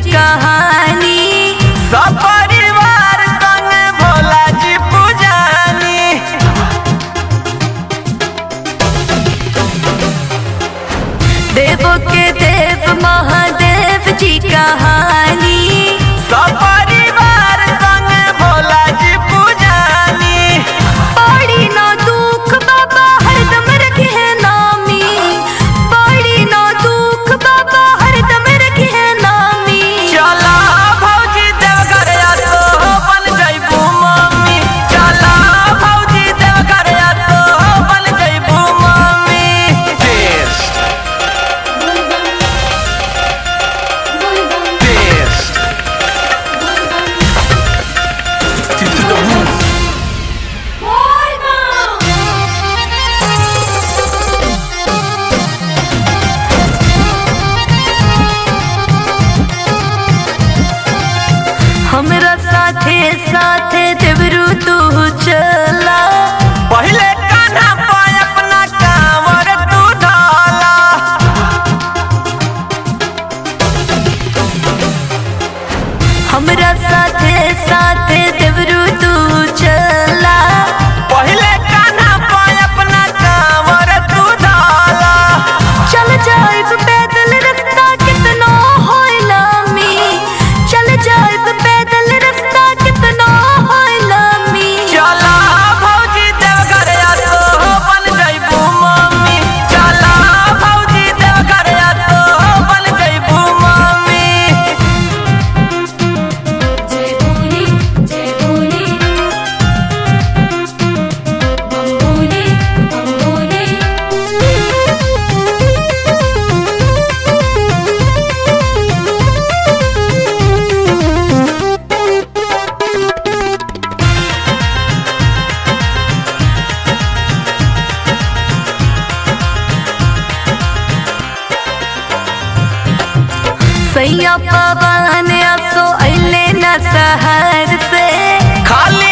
कहानी सब परिवार संग भोला जी पूजानी देवों के देव महादेव जी कहानी सब परिवार संग भोला जी पूजानी बड़ी ना दुख बाबा हरदम रखे है नामी बड़ी ना दुख बाबा हरदम रखे है नामी चला भौजी देवघर तो बन जइबू मम्मी चला भौजी देवघर तो बन जइबू mummy Best. Best. To, to the roof. हमरा साथे साथे देवरू तू चला पहिले कान्हा पे अपना कांवर तू ढाला हमरा साथे साथे देवरू तू चला पहिले कान्हा पे अपना कांवर तू ढाला चल जाइब पैदल रास्ता कितना होइला मी चल जाइब पैदल रास्ता कितना होइला मी चला भौजी देवघर तो बन जइबू मम्मी चला भौजी देवघर तो बन जइबू मम्मी जय भोले जय भोले बम भोले बम भोले सैया पवन असो अइले न शहर से खाली